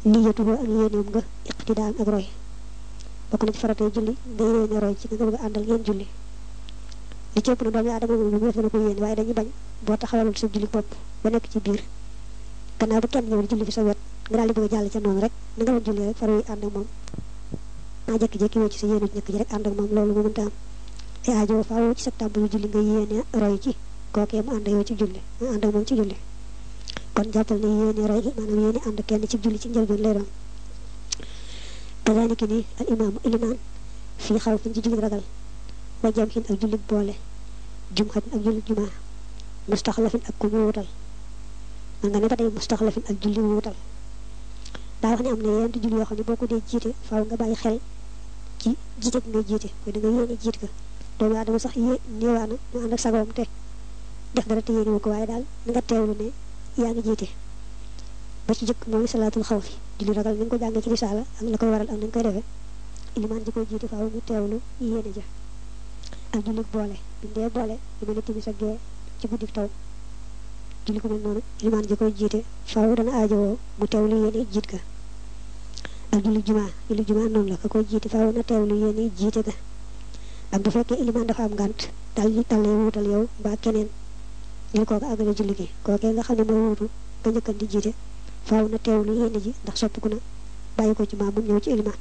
niyatuhu ak yéeneem nga iqtidaan ak roy bokk na ci faratay julli nga yéene roy ci nga nga bëgg a àndal ngeen julli li ci ëpp na doomu aadama moom lu mu def dana ko yéene waaye dañuy bañ boo taxawalul sa julli bopp ba nekk ci biir gannaaw ba kenn ñëw di julli fi sa wet nga daal di bëgg a jàll ca noonu rek na nga doon julli rek faru yi ànd ak moom maa jékki-jékki woo ci sa yéene ñëkk ji rek ànd ak moom loolu mu mënta am te aajo faaw ci sa tàmbali julli nga yéene roy ci kookee mu ànd yow ci julli mu ànd ak moom ci julli kon jàppal ne yéene roy maanaam yéene ànd kenn ci julli ci njëlbeen lay doon kazalika ni al imaamu ilimaan fii xaw fin ci julli ragal wa jam xin ak julli boole jum xatin ak julli jumaa mustaxlafin ak ku ñu wutal man nga ne ba tey mustaxlafin ak julli wutal daa wax ne am na yenn julli yoo xam ne boo ko dee jiite faaw nga bàyyi xel ci jiite bi ngay jiite mooy da nga yéene jiit ka doomu aadama sax yé néewaana ñu ànd ak sagoom te def dara te yéene wu ko waaye daal na nga teewlu ne yaa ngi jiite ba ci jëkk mooy salaatul xaw fi julli ragal ni nga ko jàngee ci risaala ak la koy waral ak nañ koy defee ilimaan ji koy jiite faaw ñu teewlu yéene ja ak julli boole bindee boole lu mel ne timis ak gee ci guddi taw julli ko mel noonu ilimaan ji koy jiite faaw dana aajowoo mu teewlu yéene jiit ga ak julli jumaa julli jumaa noonu la ka koy jiite faaw na teewlu yéene jiite ga ak bu fekkee ilimaan dafa am ngànt dal dal lay wuutal yow mbaa keneen ngir kooku àggale julli gi kookee nga xam ne mooy wuutu nga njëkkan di jiite faaw na teewlu yéene ji ndax soppiku na bàyyi ko ci maam mu ñëw ci ilimaan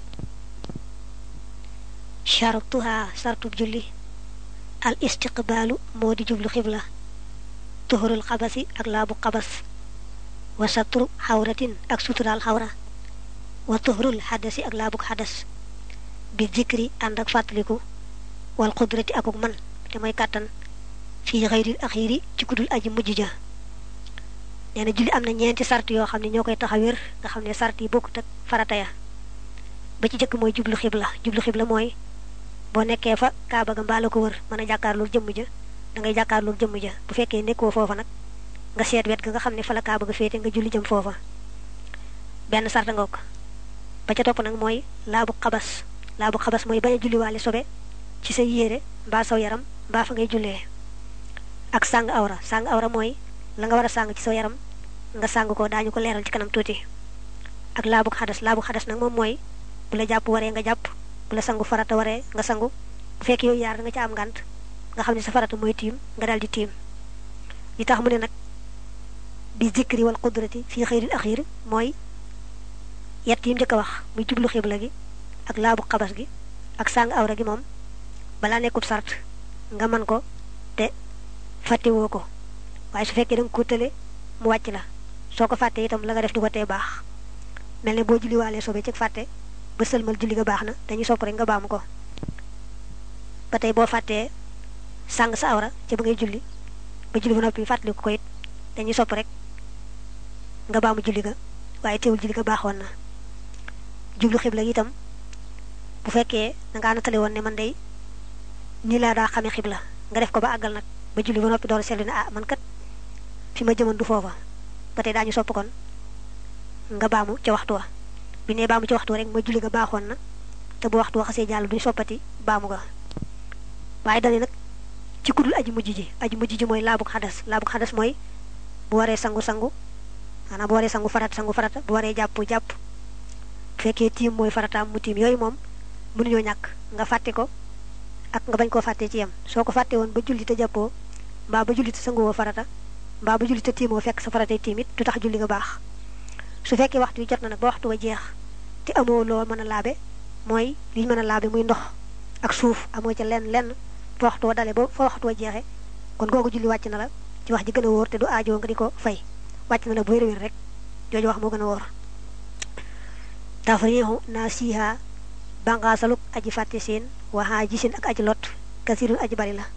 chartuha sartub julli al istiqbaalu moo di jublu xibla tuhurul xabasi ak laabu xabas wa satru xawratin ak suturaal xawra wa tuhurul xadasi ak laabuk xadas bi zikri ànd ak fàttaliku wal xudrati akuk man te mooy kàttan fii xayril axiiri ci kudul aji mujj ja nee na julli am na ñeenti sart yoo xam ne ñoo koy tax a wér nga xam ne sart yi bokkut ak farata ya ba ci jëkk mooy jublu xibla jublu xibla mooy boo nekkee fa kaaba ga mbaa la ko wër mën a jàkkaarloog jëmm ja da ngay jàkkaarloog jëmm ja bu fekkee nekkoo foofa nag nga seet wet ga nga xam ne fa la kaaba ga féete nga julli jëm foofa benn sart nga ko ba ca topp nag mooy laabu xabas laabu xabas mooy bañ a julliwaale sobe ci sa yére mbaa saw yaram mbaa fa ngay jullee ak sàng awra sàng awra mooy la nga war a sàng ci sa yaram nga sàng ko daañu ko leeral ci kanam tuuti ak laabu xadas laabu xadas nag moom mooy bu la jàpp waree nga jàpp bu la sangu farata waree nga sangu bu fekkee yooyu yaar da nga ca am ngànt nga xam ne sa farata mooy tiim nga daal di tiim li tax mu ne nag bi zikri wal qudrati fii xëyril axiir mooy yett yi mu njëkk a wax muy jublu xibla gi ak laabu xabas gi ak sàng awra gi moom balaa nekkub sart nga man ko te fàttewoo ko waaye su fekkee da nga ko tële mu wàcc la soo ko fàttee itam la nga def du ko tee baax mel ne boo julliwaalee sobe ci fàtte ba sëlmal julli nga baax na dañuy sopp rek nga baamu ko ba tey boo fàttee sàng sa awra ca ba ngay julli ba julli ba noppi fàttali ko it dañuy sopp rek nga baamu julli ga waaye teewul julli ga baaxoon na jublu xibla gi itam bu fekkee da ngaa natale woon ne man day nii laa daa xamee xibla nga def ko ba àggal nag ba julli ba noppi door a seetlu ne ah man kat fi ma jëman du foofa ba tey daañu sopp kon nga baamu ca waxtu wa bi ne baamu ca waxtu wa rek mooy julli ga baaxoon na te bu waxtu wa xasee jàll duñ soppati baamu ga waaye dane nag ci kudul aji mujj ji aji mujj ji mooy laabuk xadas laabuk xadas mooy bu waree sangu-sangu maanaam bu waree sangu farata sangu farata bu waree jàpp jàpp bu fekkee tiim mooy farataam mu tiim yooyu moom mënuñoo ñàkk nga fàtte ko ak nga bañ koo fàttee ci yem soo ko fàtte woon ba julli te jàppoo mbaa ba julli te sanguwoo farata mbaa ba julli te tiimoo fekk sa faratay tiim it du tax julli nga baax su fekkee waxtu wi jot na nag ba waxtu wa jeex te amoo loo mën a laabe mooy liñ mën a laabe muy ndox ak suuf amoo ca lenn lenn fa waxtu wa dale ba fa waxtu wa jeexe kon googu julli wàcc na la ci wax ji gën a wóor te du aajoo nga di ko fay wàcc na la bu wér-wér rek jooju wax moo gën a wóor tafriixu naa siiha banqaasaluk aji fàtte seen waxaa gisin ak aji lot kasirun aji bari la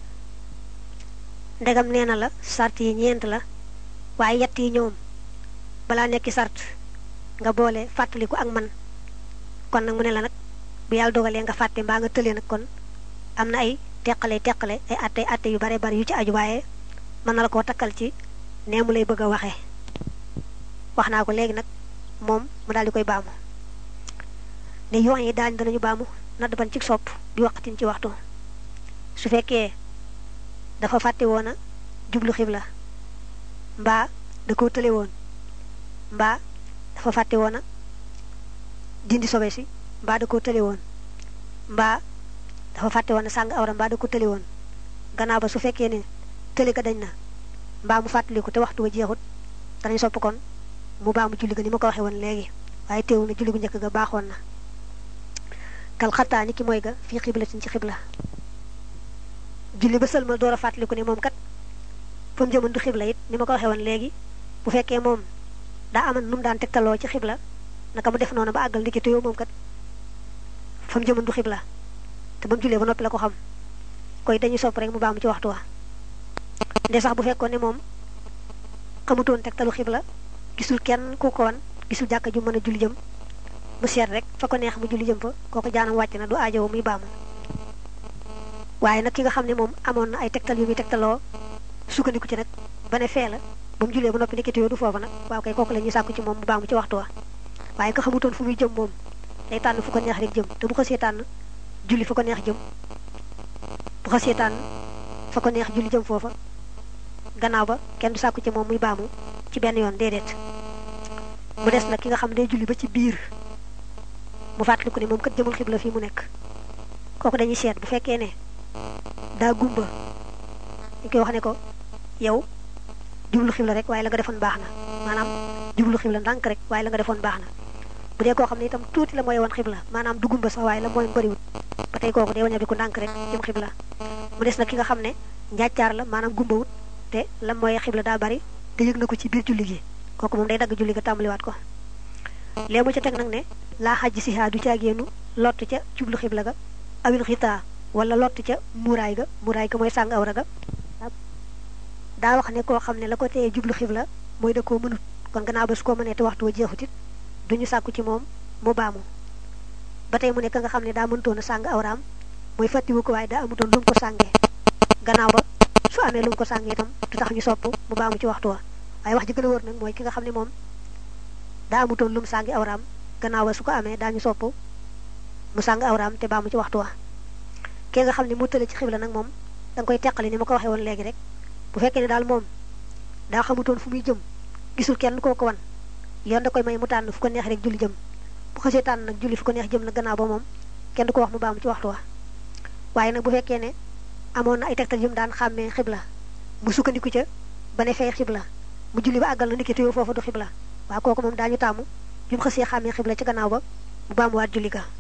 ndegam nee na la sart yi ñeent la waaye yett yi ñoom balaa nekki sart nga boole fàttaliku ak man kon nag mu ne la nag bu yàlla dogalee nga fàtte mbaa nga tëlee nag kon am na ay teqale teqale ay atte atte yu bare bari yu ci aju waaye mën na la koo takkal ci nee mu lay bëgg a waxee wax naa ko léegi nag moom mu daal di koy baamu ne yoon yi daañ danañu baamu nadd ban ci sopp bi waqtin ci waxtu su fekkee dafa fàtte woon a jublu xibla mbaa da koo tële woon mbaa dafa fàtte woon a dindi sobe si mbaa da koo tële woon mbaa dafa fàtte woon a sàng awra mbaa da ko tële woon gannaaw ba su fekkee ne tële ga dañ na mbaa mu fàttaliku te waxtu wa jeexut danañ sopp kon mu baa mu julli ga ni ma ko waxee woon léegi waaye teewul na julli gu njëkk ga baaxoon na kal xattaa ni ki mooy ga fii xiblatin ci xibla julli ba sëlmal door a fàttaliku ne moom kat fa mu jëmoon du xibla it ni ma ko waxee woon léegi bu fekkee moom daa aman nu mu daan tegtaloo ci xibla naka mu def noonu ba àggal ndiki tuyoo moom kat fa mu jëmoon du xibla te ba mu jullee ba noppi la ko xam koy dañuy sopp rek mu baamu ci waxtu wa nde sax bu fekkoon ne moom xamutoon tegtalu xibla gisul kenn ku ko wan gisul jàkka ju mën a julli jëm mu seet rek fa ko neex mu julli jëm fa kooku jaanam wàcc na du aajowo muy baamu waaye nag ki nga xam ne moom amoon na ay tegtal yu muy tegtaloo sukkandiku ci nag ba ne fee la ba mu jullee ba noppi nekkiti yoo du foofu nag waaw kay kooku la ñuy sàkku ci moom mu baamu ci waxtu wa waaye nga xamutoon fu muy jëm moom day tànn fu ko neex rek jëm te bu ko see tànn julli fa ko neex jëm bu ko see tànn fa ko neex julli jëm foofa gannaaw ba kenn du sàkku ci moom muy baamu ci benn yoon déedéet mu des nag ki nga xam ne day julli ba ci biir mu fàttaliku ne moom kat jëmul xibla fii mu nekk kooku dañuy seet bu fekkee ne daa gumba dañ koy wax ne ko yow jublu xibla rek waaye la nga defoon baax na maanaam jublu xibla ndànk rek waaye la nga defoon baax na bu dee koo xam ne itam tuuti la mooy woon xibla maanaam du gumba sax waaye la mooy bëriwut ba tey kooku day waña bi ku ndànk rek jëm xibla mu des nag ki nga xam ne njàccaar la maanaam gumbawut te la mooy xibla daa bari te yëg na ko ci biir julli gi kooku moom day dagg julli ga tàmbaliwaat ko léegi mu ca teg nag ne laa xaj si haa du caagéenu lott ca jublu xibla ga awil xitaa wala lott ca muuraay ga muuraay ga mooy sàng awra ga daa wax ne koo xam ne la ko teye jublu xibla mooy da koo mënut kon gannaaw ba su ko mënee te waxtu wa jeexut it duñu sàkku ci moom mu baamu ba tey mu nekk nga xam ne daa mëntoon a sàng awraam mooy fàttiwu ko waaye daa amutoon lu mu ko sàngee gannaaw ba su amee lu mu ko sàngee itam du tax ñu sopp mu baamu ci waxtu wa waaye wax ji gën a wër nag mooy ki nga xam ne moom daa amutoon lu mu sàngi awraam gannaaw ba su ko amee daañu sopp mu sàng awraam te baamu ci waxtu wa ki nga xam ne mu tële ci xibla nag moom da nga koy teqali ni ma ko waxee woon léegi rek bu fekkee ne daal moom daa xamutoon fu muy jëm gisul kenn koo ko wan yoon da koy may mu tànn fu ko neex rek julli jëm bu xasee tànn nag julli fu ko neex jëm nag gannaaw ba moom kenn du ko wax mu baamu ci waxtu wa waaye nag bu fekkee ne amoon na ay tegtal yu mu daan xàmmee xibla mu sukkandiku ca ba ne fay xibla mu julli ba àggal na ndikki tuyoo foofa du xibla waaw kooku moom daañu tàmmu bi mu xasee xàmmee xibla ci gannaaw ba mu baamuwaat julli ga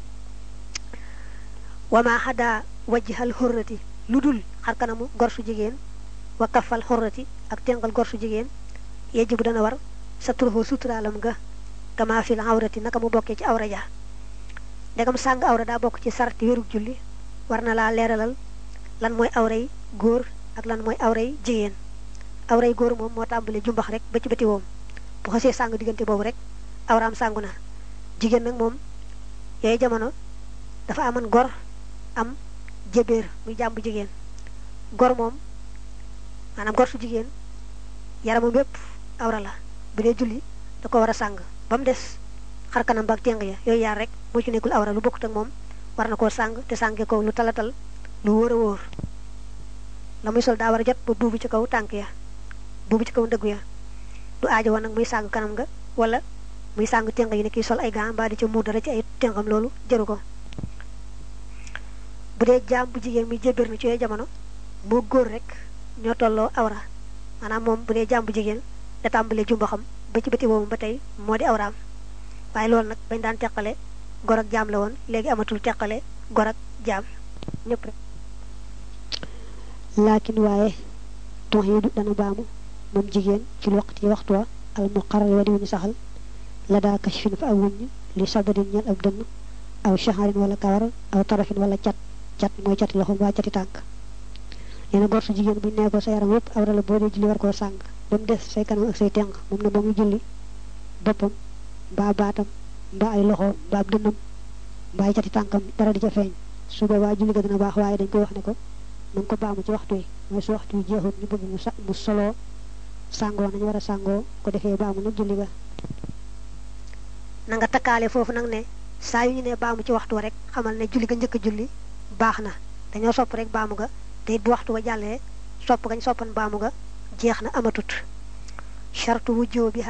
wama xadaa wajjihal xurrati lu dul xar kanamu gor su jigéen wa kafal xurrati ak tengal gor su jigéen yejjibu dana war sa turxoo suturaalam nga kama fil awrati naka mu bokkee ci awra ja ndegam sàng awra daa bokk ci sarti wérug julli war na laa leeralal lan mooy awray góor ak lan mooy awray jigéen awray góor moom moo tàmbale jumbax rek ba ci bëti woom bu xasee sàng diggante boobu rek awraam sàngu na jigéen nag moom yooyu jamono dafa amoon gor am jébéer muy jàmbu jigéen gor moom maanaam gor su jigéen yaramam bépp awra la bu dee julli da ko war a sàng ba mu des xar kanam ba ak téng ya yooyu yaar rek moo ci nekkul awra lu bokkut ak moom war na koo sàng te sànge ko lu talatal lu wóor a wóor la muy sol daa war a jot ba buubu ci kaw tànk ya buubu ci kaw ndëggu ya du aajo woon nag muy sàng kanam nga wala muy sàng téng yi ne kii sol ay gants mbaa di ca muur dara ci ay téngam loolu jëru ko bu dee jaam bu jigéen muy jébér na ci yooyu jamono moo góor rek ñoo tolloo awra maanaam moom bu dee jaam bu jigéen da tàmbalee jumbaxam ba ci bëti boobu ba tey moo di awraam waaye loolu nag bañ daan teqale gor ak jaam la woon léegi amatul teqale gor ak jaam ñëpp rek laakin waaye tox yi du dana baamu moom jigéen ci waqti waxtu wa al muqarrar wa di wuñu saxal la daa kashfin fa aw wuññ li sadrin ñel ab dënn aw shaharin wala kawar aw tarafin wala cat cat mooy cati loxo mbaa cati tànk nee na gor su jigéen buñ nee ko sa yaram yépp awra la boo dee julli war koo sàng ba mu des say kanam ak say tenq moom na ba muy julli boppam mbaa baatam mbaa ay loxo mbaa ab dënnam mbaa ay cati tànkam dara di ca feeñ su boobaa julli ga dina baax waaye dañ koy wax ne ko na nga ko baamu ci waxtu yi mooy su waxtu yi jeexul ñu bëgg mu sa mu soloo sàngoo nañu war a sàngoo ko defee baamu nag julli ga na nga takkaale foofu nag ne saa yu ñu ne baamu ci waxtu wa rek xamal ne julli ga njëkk a julli baax na dañoo sopp rek baamu ga te it bu waxtu wa jàllee sopp gañ soppan baamu ga jeex na amatut chartu wujjoo bi haa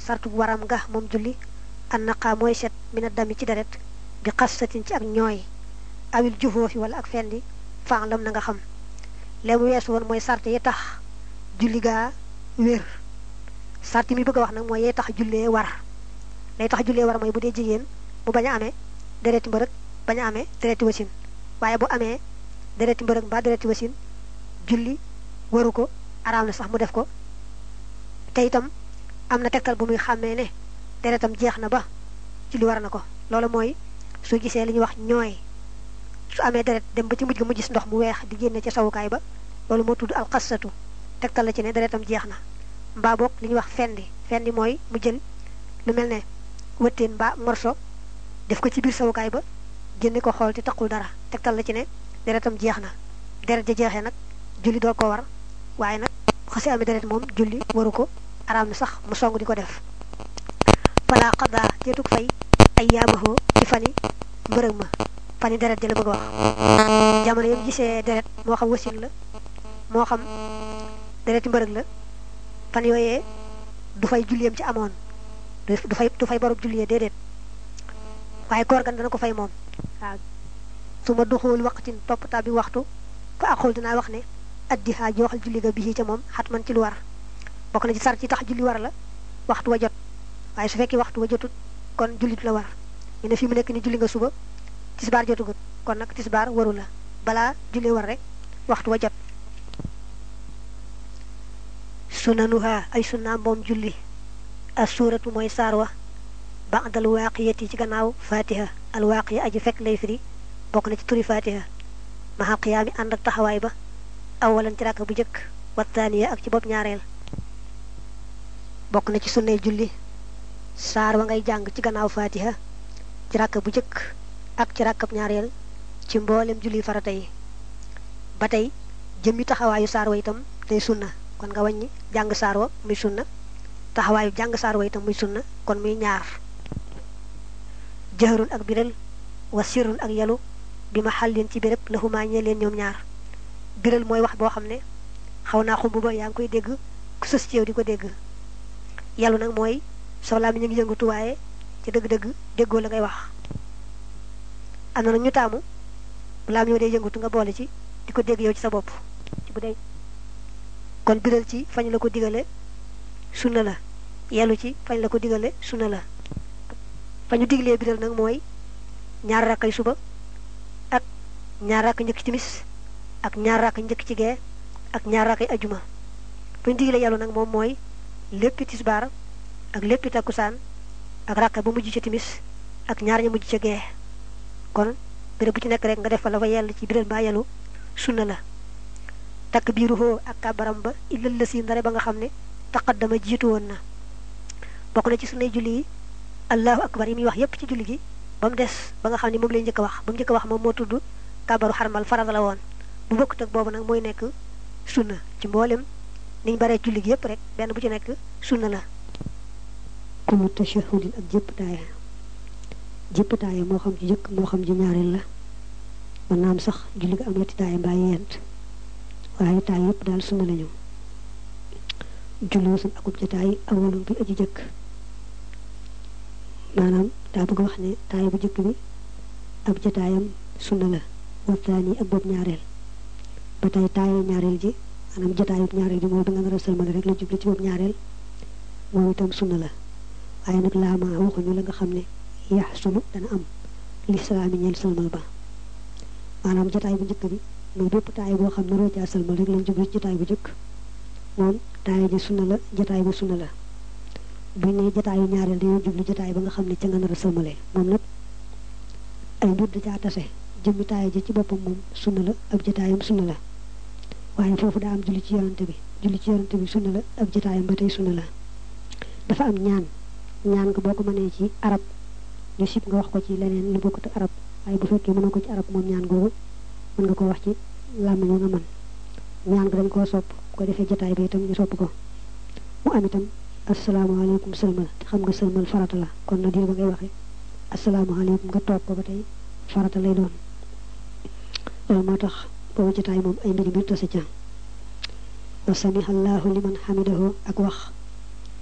sartu bu waram nga moom julli an naqaa mooy set mina dami ci deret bi xasatin ci ak ñooy awil juhóofi wala ak fendi faalam na nga xam léemu weesu woon mooy sart yi tax julli gaa wér sart yi mi bëgg a wax nag mooy yee tax jullee war lay tax jullee war mooy bu dee jigéen mu bañ a amee dereti mbërëg bañ a amee dereti wasin waaye bu amee dereti mbërëg mbaa dereti wasin julli waru ko araam na sax mu def ko te itam am na tegtal bu muy xàmmee ne deretam jeex na ba julli war na ko loolu mooy su gisee li ñuy wax ñooy su amee deret dem ba ci mujj ga mu gis ndox mu weex di génne ca sawukaay ba loolu moo tudd alxasatu tegtal la ci ne deretam jeex na mbaa boog li ñuy wax fendi fendi mooy mu jël lu mel ne wëtteen mbaa morso def ko ci biir sawukaay ba génne ko xool te taqul dara tegtal la ci ne deretam jeex na deret ja jeexee nag julli doo ko war waaye nag xasi amee deret moom julli waru ko araam na sax mu song di ko def fala xadaa teetug fay ay yaamahoo ci fani mbërëg ma fani deret ja la bëgg a wax jamono yam gisee deret moo xam wasin la moo xam dereti mbërëg la fan yooyee du fay julliyam ci amoon du fay du fay barub julliyee déedéet waaye koor gan dana ko fay moom waaw su ma duxul waqtin toppatoo bi waxtu fa ak xool dinaa wax ne addi xaa jooxal julli ga bii ca moom xat man ci lu war bokk na ci sar ci tax julli war la waxtu wa jot waaye su fekkee waxtu wa jotut kon jullit la war ñu ne fi mu nekk ni julli nga suba tisbaar jotugut kon nag tisbaar waru la balaa julli war rek waxtu wa jot sunanuha ay sunnaam moom julli as suuratu mooy saar wa ba'dal waaqiyati ci gannaaw fatiha al waaqiya aji fekk lay firi bokk na ci turi fatiha maxa qiyaami ànd ak taxawaay ba awalan ci ràkk bu jëkk wattaaniya ak ci bopp ñaareel bokk na ci sunnay julli saar wa ngay jàng ci gannaaw fatiha ci ràkk bu jëkk ak ci ràkkab ñaareel ci mboolem julli farata yi ba tey jëmmi taxawaayu saar wa itam day sunna kon nga wàññi jàng saar wa muy sunna taxawaayu jàng saar wa itam muy sunna kon muy ñaar jëhrun ak biral wa sirrun ak yalu bi ma xàllin ci béréb laxumaa ñee leen ñoom ñaar biral mooy wax boo xam ne xaw naa xumb ba yaa ngi koy dégg ku sës ci yow di ko dégg yalu nag mooy soo laa mi ñu ngi yëngatu waaye ci dëgg-dëgg déggoo la ngay wax am na nag ñu taamu laa mi ñoo dee yëngatu nga boole ci di ko dégg yow ci sa bopp ci bu dee kon biral ci fañ la ko digale sunna la yelu ci fañ la ko digale sunna la fa ñu diglee biral nag mooy ñaar rakkay suba ak ñaar rakk njëkk ci timis ak ñaar rakk njëkk ci gee ak ñaar rakkay ajuma fa ñu diglee yelu nag moom mooy léppi tisbaar ak léppi takkusaan ak rakka ba mujj ca timis ak ñaar ña mujj ca gee kon béréb bu ci nekk rek nga def fa la fa yell ci biral mbaa yelu sunna la takk biiru hoo ak kàbbaram ba illal la si ndare ba nga xam ne taqaddama jiitu woon na bokk na ci sunnay julli yi allahu akbar yi muy wax yépp ci julli gi ba mu des ba nga xam ne moom lay njëkk a wax ba mu njëkk a wax moom moo tudd kàbbaru xarmal farata la woon bu bokkut ak boobu nag mooy nekk sunna ci mboolem niñ baree julli gi yépp rek benn bu ci nekk sunna la kullu tashahudin ak jëpp taaya jëpp taaya moo xam ci jëkk moo xam ci ñaareel la mën naa am sax julli ga am ñetti taaya mbaa yent waaye taay yépp daal sunna lañu julli wasan akub jataay awalum bi aji jëkk maanaam daa bëgg wax ne taay bu jëkk bi ab jataayam sunna la waxtaan yi ak boobu ñaareel ba tey taayu ñaareel ji maanaam jataayub ñaareel ji mooy bi nga nar a sëlmale rek la jubli ci boobu ñaareel moom itam sunna la waaye nag laama waxuñu la nga xam ne yax sunu dana am lislaami ñeel sëlmal ba maanaam jataay bu njëkk bi mooy bépp taay boo xam ne roo caa sëlmal rek lañ jubli ci jataay bu njëkk moom taay ji sunna la jataay bu sunna la bu ne jataayu ñaareel dañoo jublu jataay ba nga xam ne ca nga nar a sëlmale moom nag ay mbir da caa tase jëmmi taay ji ci boppam moom sunna la ab jataayam sunna la waaye foofu daa am julli ci yorante bi julli ci yorante bi sunna la ab jataayam ba tey sunna la dafa am ñaan ñaan nga boo ko mënee ci arab ñu sib nga wax ko ci leneen lu bokkut ak arab waaye bu fekkee mënoo ko ci arab moom ñaan googu mën nga ko wax ci làmmiñ nga mën ñaan nga dañ koo sopp ko defee jataay bi itam ñu sopp ko mu am itam asalaamaaleykum sëlmal te xam nga sëlmal farata la kon na diir ba ngay waxee asalaamaaleykum nga toog ko ba tey farata lay doon loolu moo tax boobu jataay moom ay mbiri mbir tase ca wa samiha allahu liman xamidahu ak wax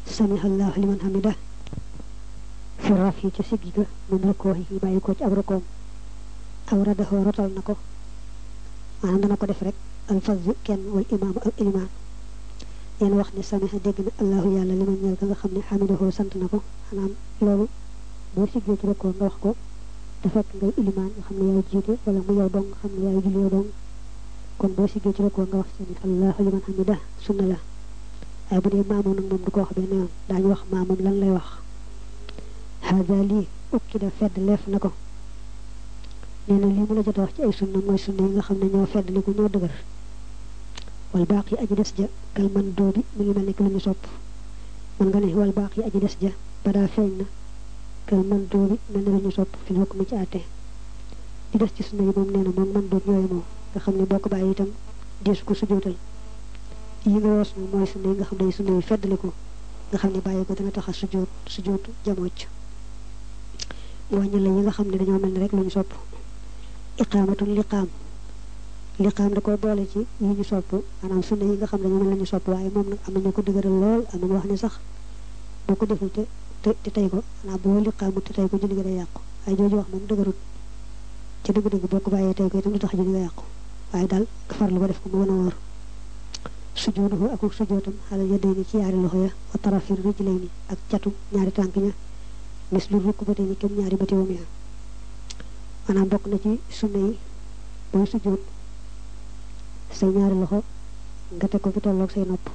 samihallahu liman hamida fi raf yi ca siggi ga min rukkoo yi bàyyi ko ci ab rukkoom aw radaxoo rotal na ko maanaam dana ko def rek alfazu kenn wal imaamu ak ilimaan yéen wax ne samiha dégg na allahu yàlla liman ñeel ka nga xam ne xamidahoo sant na ko maanaam loolu boo siggee ci rukkoo nga wax ko te fekk ngay ilimaan nga xam ne yaay jiite wala mu yow dong nga xam ne yaay julli yow dong kon boo siggee ci rukkoo nga wax sami allahu liman hamida sunna la waaye bu dee maamoom nag moom du ko wax benn yoon daañu wax maamoom lan lay wax hada lii ukki da fedd leef na ko nee na lii mu la jot a wax ci ay sunna mooy sunna yi nga xam ne ñoo fedd li ko ñoo dëgër wal baax yi aji des ja kal man doo bi mu ngi mel ni ki lu ñu sopp man nga ne wal baax yi aji des ja ba daa feeñ na kal man doo bi mel na lu ñu sopp fi xokk mu ci àtte di des ci sunna yi moom nee na moom man doot yooyu moom nga xam ne boo ko bàyyi itam deesu ko sujootal yi nga woos na mooy sunna yi nga xam ne sunna yi feddaliku nga xam ne bàyyi ko dana tax a sujoot sujootu jamooc wàññi la yi nga xam ne dañoo mel ni rek lu ñu sopp iqaamatul liqaam liqaam da ko boole ci yi ñu sopp maanaam sunna yi nga xam ne dañoo mel ni ñu sopp waaye moom nag am nañu ko dëgëral lool am nañu wax ne sax boo ko deful te te tey ko maanaam boo liqaamut te tey ko julli ga day yàqu waaye jooju wax moom dëgërut ci dëgg-dëgg boo ko bàyyee tey ko itam du tax julli ga yàqu waaye daal nga farlu ba def ko mu gën a wóor sujooduhu ak sujootam xalal yadayni ci yaari loxo ya wa tarafir rijlayni ak catu ñaari tànk ña mis lu rukk ba tey ni kem ñaari bati wam ya maanaam bokk na ci sunna yi booy sujoot say ñaari loxo nga teg ko fi tolloog say nopp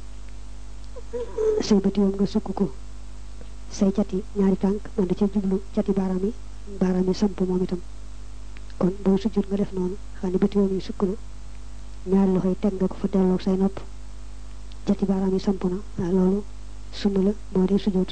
say bati wam nga sukk ko say cati ñaari tànk man da ci jublu cati baaraam yi baaraam yi samp moom itam kon booy sujjoot nga def noonu xam ne bati wam yi sukk na ñaari loxo yi teg nga ko fa delloog say nopp cati baaraam yi samp na waaw loolu sunna la moo di sujjoot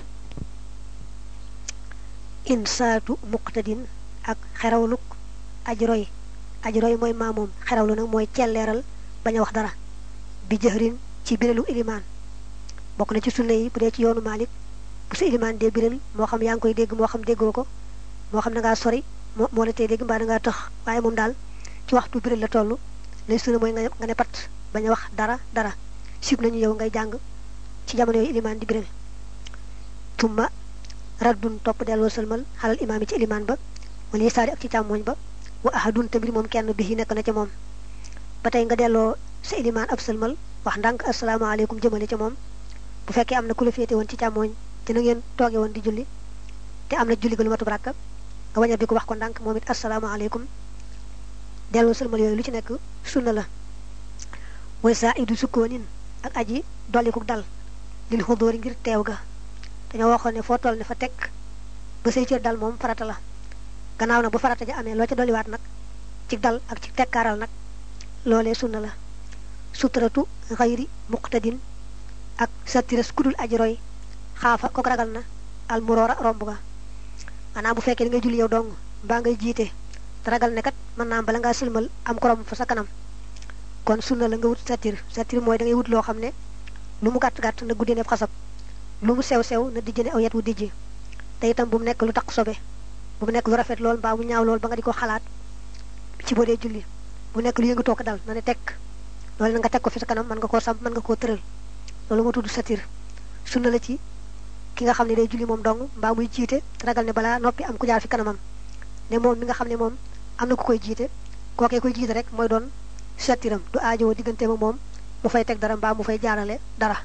insaatu muqtadin ak xerawluk aji roy aji roy mooy maamoom xerawlu nag mooy celleeral bañ a wax dara bi jëxrin ci biralu ilimaan bokk na ci sunna yi bu dee ci yoonu Maalik bu sa ilimaan dee biral moo xam yaa ngi koy dégg moo xam déggoo ko moo xam da ngaa sori moo moo la tey dégg mbaa da ngaa tëx waaye moom daal ci waxtu biral la toll lay sunna mooy nga nga ne pat bañ a wax dara dara sib nañu yow ngay jàng ci jamono yooyu ilimaan di biral tumma raddun topp delloo sëlmal xalal imaam yi ci ilimaan ba wala saari ak ci càmmooñ ba wa ahadun te mbir moom kenn bi yi nekk na ca moom ba tey nga delloo sa ilimaan ab sëlmal wax ndànk asalaamaaleykum jëmale ca moom bu fekkee am na ku la féete woon ci càmmooñ te na ngeen tooge woon di julli te am na julli ga lu matub ràkka nga wañar bi ko wax ko ndànk moom it asalaamaaleykum delloo sëlmal yooyu lu ci nekk sunna la way saa idu sukkoonin ak aji dolliku dal lil xudóori ngir teew ga dañoo waxoon ne foo toll ne fa teg ba say cër dal moom farata la gannaaw nag bu farata ja amee loo ca dolliwaat nag ci dal ak ci tekkaaral nag loolee sunna la suturatu xayri muqtadin ak satiras kudul aji roy xaafa kook ragal na almuroora romb ga maanaam bu fekkee da ngay julli yow dong mbaa ngay jiite te ragal ne kat mën naa bala ngaa sëlmal am ko romb fa sa kanam kon sunna la nga wut satir satir mooy da ngay wut loo xam ne lu mu gàtt-gàtt na guddee neef xasab lu mu sew-sew na dijjane aw yet wu dijji te itam bu mu nekk lu taq sobe bu mu nekk lu rafet lool mbaa mu ñaaw lool ba nga di ko xalaat ci boo dee julli bu nekk lu yëngu toog dal na ne tekk loolu na nga teg ko fi sa kanam mën nga koo samp mën nga koo tëral loolu moo tudd satir sunna la ci ki nga xam ne day julli moom dong mbaa muy jiite ragal ne balaa noppi am ku jaar fi kanamam ne moom mi nga xam ne moom am na ku koy jiite kookee koy jiite rek mooy doon satiram du aajowoo diggante ma moom mu fay teg dara mbaa mu fay jaarale dara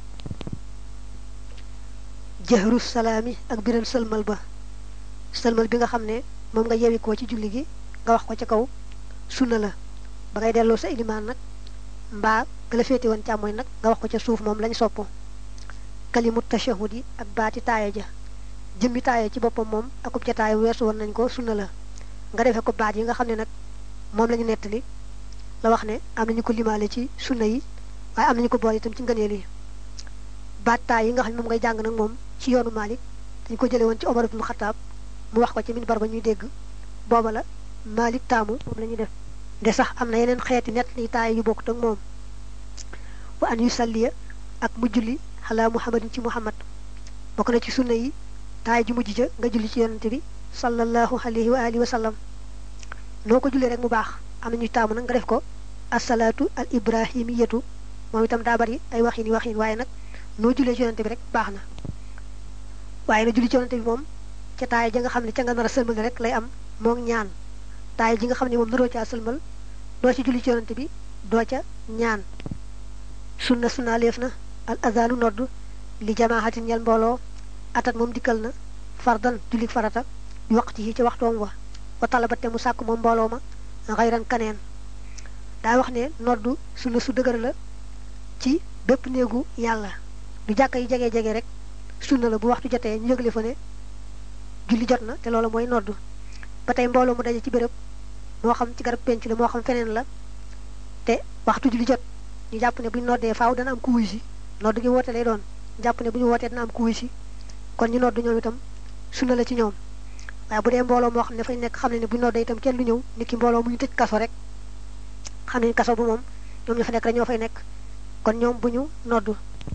jëhru salaami ak biral sëlmal ba sëlmal bi nga xam ne moom nga yewi koo ci julli gi nga wax ko ca kaw sunna la ba ngay delloo sa ilimaan nag mbaa nga la féete woon càmmooñ nag nga wax ko ca suuf moom lañ sopp kalimut tashahud yi ak baati taaya ja jëmmi taaya ci boppam moom akub ca taaya weesu woon nañ ko sunna la nga defee ko baat yi nga xam ne nag moom la ñu nettali la wax ne am nañu ko limaale ci sunna yi waaye am nañu ko boole itam ci ngëneel yi baat taay yi nga xam ne moom ngay jàng nag moom ci yoonu Malik dañ ko jële woon ci Omar ibn Khattab mu wax ko ci minbar ba ñuy dégg booba la Malik taamu moom la ñuy def de sax am na yeneen xeeti nett li taay yu bokkut ak moom wa an yu salliya ak mu julli xalaa muhammadin ci muhammad bokk na ci sunna yi taay ji mujj ja nga julli ci yonante bi sallallahu alayhi wa alihi wa sallam noo ko jullee rek mu baax am na ñuy taamu nag nga def ko asalaatu al ibrahimiyatu moom itam daa bari ay waxin yi waxin waaye nag noo jullee ci yonante bi rek baax na waaye na julli ci yonante bi moom ca taay ja nga xam ne ca nga nar a sëlmal rek lay am moog ñaan taay ji nga xam ne moom naroo caa sëlmal doo ci julli ci yonante bi doo ca ñaan sunna sunna leef na al azanu nodd li jamaaxatin ñel mbooloo atat moom dikkal na fardan julli farata yu waqti yi ci waxtoom wa wa talabate mu sàkk moom mbooloo ma xayran kaneen daa wax ne noddu sunna su dëgër la ci bépp néegu yàlla du jàkka yi jege-jege rek sunna la bu waxtu jotee ñu yëgle fa ne julli jot na te loolu mooy noddu ba tey mbooloo mu daje ci béréb moo xam ci garab penc la moo xam feneen la te waxtu julli jot ñu jàpp ne bu ñu noddee faaw dana am ku wuy si nodd gi woote lay doon ñu jàpp ne bu ñu wootee dana am ku wuy si kon ñu nodd ñoom itam sunna la ci ñoom waaye bu dee mbooloo moo xam ne fañ nekk xam ne ne bu ñu noddee itam kenn du ñëw nit ki mbooloo mu ñu tëj kaso rek xam ne kaso bu moom ñoom ñu fa nekk rek ñoo fay nekk kon ñoom bu ñu noddu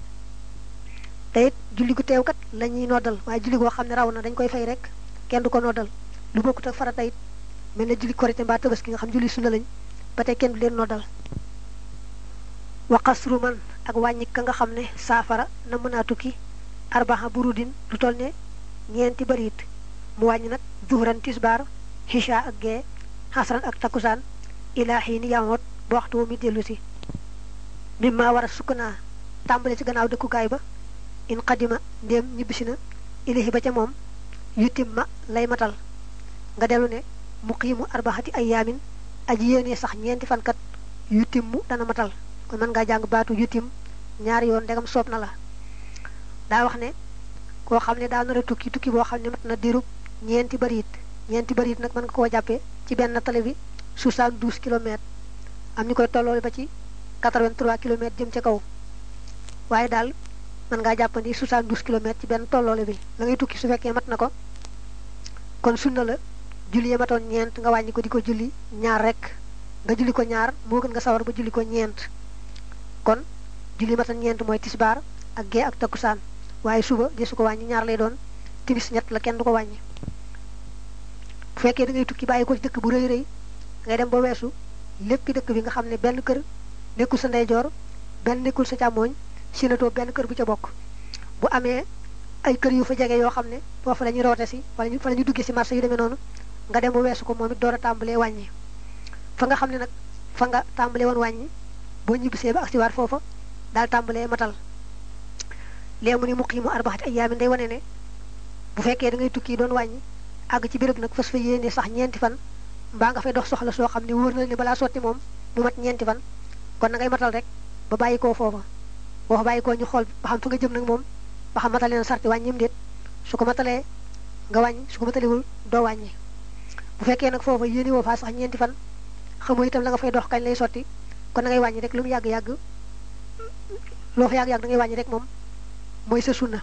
te it julli gu teew kat la ñuy noddal waaye julli goo xam ne raw na dañ koy fay rek kenn du ko noddal lu bokkut ak farata it mel na julli korité mbaa tabaski nga xam julli sunna lañ ba tey kenn du leen noddal wa qasru man ak wàññi ka nga xam ne saafara na mën a tukki arbaxa burudin lu toll ne ñeenti bariit mu wàññi nag zuhran tisbaar hisha ak gee xasran ak takkusaan ilaa xiini yamoot ba waxtu wu mi dellu si mimma war a sukkanaa tàmbale ci gannaaw dëkkukaay ba in qadima ndéem ñibbisi na ilahi ba ca moom yutim ma lay matal nga dellu ne muqiimu arbaxati ayaamin aji yéenee sax ñeenti fankat yutim mu dana matal kon mën ngaa jàng baatu yutim ñaari yoon ndegam soob na la daa wax ne koo xam ne daa nar a tukki tukki boo xam ne mat na diirub ñeenti bariit ñeenti bariit nag mën nga koo jàppee ci benn tali bi 72 kilomètres am ñu koy tolloole ba ci 83 kilomètres jëm ca kaw waaye daal mën ngaa jàppandi 72 kilomètres ci benn tolloole bi la ngay tukki su fekkee mat na ko kon sunna la julli ya matoon ñeent nga wàññi ko di ko julli ñaar rek nga julli ko ñaar moo gën nga sawar ba julli ko ñeent kon julli matoon ñeent mooy tisbaar ak gee ak takkusaan waaye suba di su ko wàññi ñaar lay doon timis ñett la kenn du ko wàññi bu fekkee da ngay tukki bàyyi ko ci dëkk bu rëy rëy ngay dem ba weesu lépp dëkk bi nga xam ne benn kër nekkul sa ndeyjoor benn nekkul sa càmmooñ sinatoo benn kër bu ca bokk bu amee ay kër yu fa jege yoo xam ne foofu la ñuy roote si wala ñu fa la ñuy duggee si marché yu demee noonu nga dem ba weesu ko moom it door a tàmbalee wàññi fa nga xam ne nag fa nga tàmbalee woon wàññi boo ñibbisee ba ak si waat foofa daal tàmbalee matal léegi mu ni muqiimu arbaxati ayyaamin day wane ne bu fekkee da ngay tukki doon wàññi àgg ci béréb nag fas fa yéene sax ñeenti fan mbaa nga fay dox soxla soo xam ne wóor na ne balaa sotti moom mu mat ñeenti fan kon na ngay matal rek ba bàyyi koo foofa boo fa bàyyi koo ñu xool ba xam fa nga jëm nag moom ba xam matale na sarti wàññim déet su ko matalee nga wàññi su ko matalewul doo wàññi bu fekkee nag foofa yéene woo faa sax ñeenti fan xamoo itam la nga fay dox kañ lay sotti kon na ngay wàññi rek lu mu yàgg-yàgg loo fa yàgg-yàgg da ngay wàññi rek moom mooy sa sunna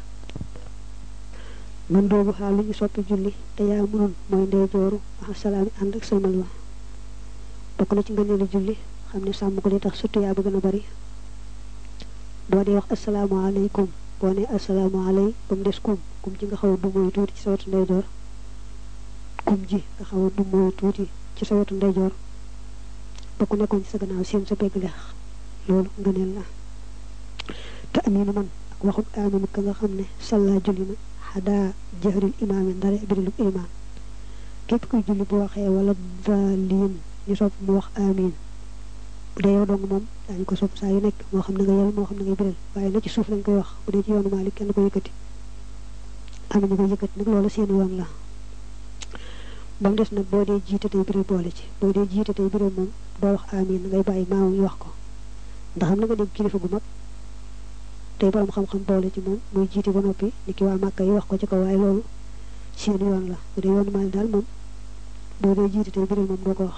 man doobu xaal lu ñu soppi julli te yaa mënoon mooy ndeyjooru asalaami ànd ak sëlmal wa bokk na ci ngëneelu julli xam ne sàmm ko li tax surtout yaa ba gën a bari boo dee wax asalaamaaleykum boo ne asalaamaaley ba mu des kum kum ji nga xaw a du mooy tuuti ci sa wetu ndeyjoor kum ji nga xaw a du mooy tuuti ci sa wetu ndeyjoor ba ku nekkoon ci sa gannaaw seen sa pegg leex loolu ngëneel la te aminu man ak waxut aminu ka nga xam ne salla julli na xadaa jahril imaami ndare birilub imaan képp kuy julli bu waxee wala daliin ñu sopp mu wax amin bu dee yow dong moom daañu ko sopp saa yu nekk moo xam ne nga yel moo xam ne ngay biral waaye na ci suuf lañ koy wax bu dee ci yoonu Maalik kenn ko yëkkati am ñu ko yëkkati nag loolu seen yoon la ba mu des nag boo dee jiite tey biral boole ci boo dee jiite tey biral moom doo wax amin ngay bàyyi maamu ñu wax ko ndax xam na nga dégg kilifa gu mag tey borom xam-xam boole ci moom muy jiite ba noppi ni ki waa Màkka yi wax ko ci ko waaye loolu seen yoon la bu dee yoonu Maalik daal moom boo dee jiite tey biral moom doo ko wax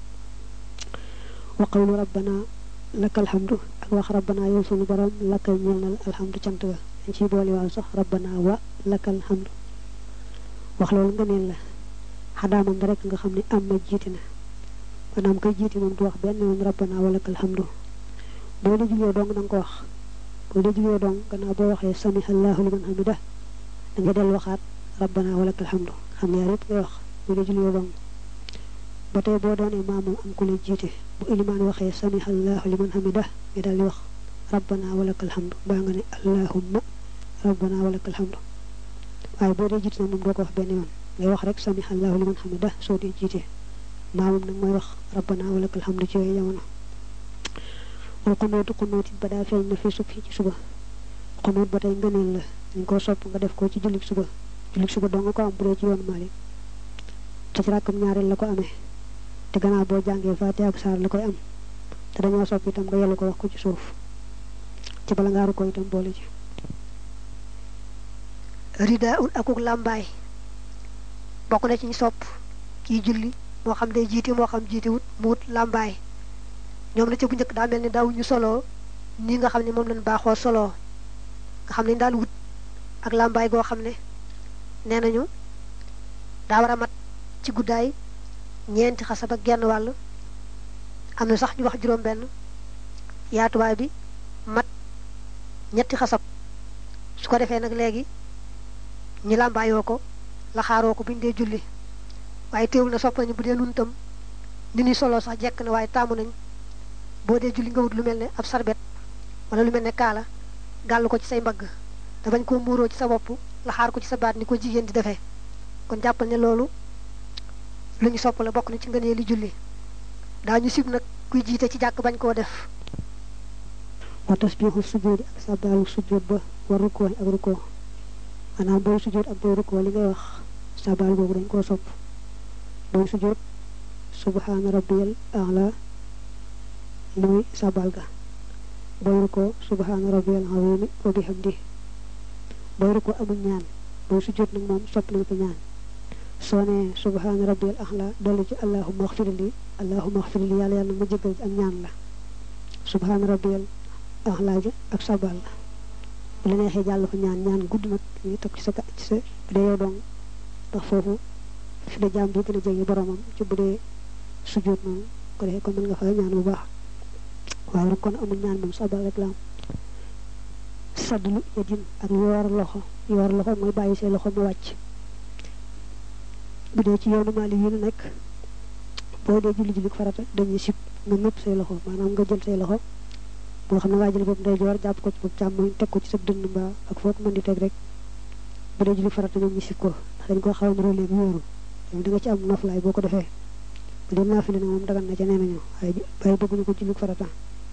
wa qawlu rabbana laka alhamdu ak wax rabbana yow sunu borom laka ñeel na alhamdu cant ga dañ ciy boole waaw sax rabbana wa laka alhamdu wax loolu nga neen la xadaa moom rek nga xam ne am ma jiite na maanaam koy jiite moom du wax benn yoon rabbana wa laka alhamdu boo dee jugee dong da nga ko wax boo dee jugee dong gannaaw boo waxee samiha allahu liman hamida da nga del waxaat rabbana wa laka alhamdu xam ne yaar yëpp ngay wax boo dee jugee dong ba tey boo doonee maamam am ku lay jiite bu ilimaan waxee samiha allahu liman hamida nga daal di wax rabbana walaka alhamdu baa nga ne allahumma rabbana walaka alhamdu waaye boo dee jiite nag moom doo ko wax benn yoon ngay wax rek sami allahu liman hamida soo dee jiite maamum nag mooy wax rabbana wa lakal hamdu ci yooyu jamono wal xunóotu xunóot it ba daa feeñ na fi sub ci suba xunóot ba tey ngëneel la dañ koo sopp nga def ko ci jullit suba jullit suba doo nga ko am bu dee ci yoonu Maalik te ci rakkam ñaareel la ko amee te gannaaw boo jàngee Faatiha ak saar la koy am te dañoo sopp itam nga yellu ko wax ko ci suuf ci bala ngaaru ko itam boole ci rida un akuk làmbaay bokk na ci ñu sopp kiy julli moo xam day jiiti moo xam jiiti wut mu wut làmbaay ñoom la ca bu njëkk daa mel ni daaw ñu soloo nii nga xam ne moom lañ baaxoo soloo nga xam ne daal wut ak làmbaay goo xam ne nee nañu daa war a mat ci guddaay ñeenti xasab ak genn wàll am na sax ñu wax juróom benn yaatuwaay bi mat ñetti xasab su ko defee nag léegi ñi làmbaayoo ko laxaaroo ko buñ dee julli waaye teewul na sopp nañu bu dee nun tam ni ñuy soloo sax jekk na waaye taamu nañ boo dee julli nga wut lu mel ne ab sarbet wala lu mel ne kaala gàll ko ci say mbagg te bañ koo muuroo ci sa bopp laxaar ko ci sa baat ni ko jigéen di defee kon jàppal ne loolu lu ñu sopp la bokk na ci ngënee li julli daañu sib nag kuy jiite ci jàkk bañ koo def wa tasbiixu sujjóoti ak sabaalu sujjóot ba war rukkoo ak rukkoo maanaam booy sujjóot ak booy rukkoo li ngay wax sabaal boobu dañ koo sopp booy sujjóot subhaana rabbiyal a'la li muy sabaal ga booy rukkoo subhaana rabbiyal azimi wa bihamdi booy rukkoo amul ñaan booy sujjóot nag moom sopp nañ ko ñaan soo nee subhaana rabbiyal a'la dolli ci allahumma axfirli allahumma axfirli yàlla yàlla ma jëggal ak ñaan la subhaana rabbiyal a'la ja ak sabaal la bu la neexee jàll fa ñaan ñaan gudd nag ñu toog ci sa ci sa bu dee yow dong ndax foofu fi la jaam bi gën a jege boromam ci bu dee sujjóot noonu ko defee kon mën nga fa ñaan bu baax waaye nag kon amul ñaan moom sabal rek la am saddlu yadin ak yoor loxo yoor loxo mooy bàyyi say loxo mu wàcc bu dee ci yoonu Maalik yi nu nekk boo dee julli julli farata dañuy sib nga nëpp say loxo maanaam nga jël say loxo boo xam ne ngaa jël boobu ndeyjoor jàpp ko ci boobu càmmoñ teg ko ci sa dënn mbaa ak foo ko mën di teg rek bu dee julli farata ñoom ñu sib ko ndax dañ koo xaw a niróo léegi wóoru da nga ci am noflaay boo ko defee bu dee naafile nag moom dagan na ca nee nañu waaye waaye bëgguñu ko julli farata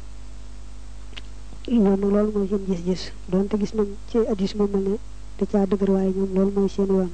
ñoom nag loolu mooy seen gis-gis doonte gis nañ ci addis moom mel ne da caa dëgër waaye ñoom loolu mooy seen yoon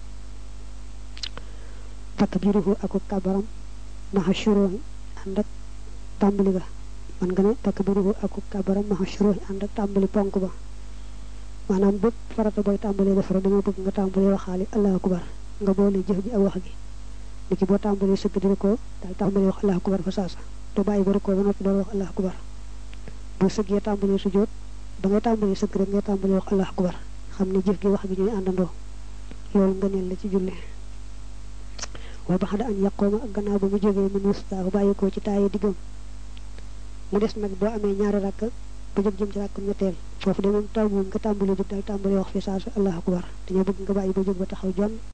takbiruhu ak kabaram maxa shuruhi ànd ak tàmbali ga man nga ne takbiruhu ak kabaram maxa shuruhi ànd ak tàmbali ponk ba maanaam bépp farata booy tàmbalee def rek dañoo bëgg nga tàmbalee waxaale allahu akbar nga boole jëf ji ak wax gi ni ki boo tàmbalee sëgg di ko daal tàmbalee wax allahu akbar fa saasa doo bàyyi ba ko ba noppi door wax allahu akbar boo sëggee tàmbalee sujjóot ba ngay tàmbalee sëgg rek ngay tàmbalee wax allahu akbar xam ne jëf gi wax gi ñooy àndandoo loolu ngëneel la ci julli wa baxda an yaqooma ak gannaaw ba mu jógee min wustaahu bàyyi ko ci taaye diggam mu des nag boo amee ñaari rakk ba jóg jëm ci rakkam ñetteel foofu de moom taw moom nga tàmbalee jóg daal tàmbalee wax fi saa su allahu akbar dañoo bëgg nga bàyyi ba jóg ba taxaw jonn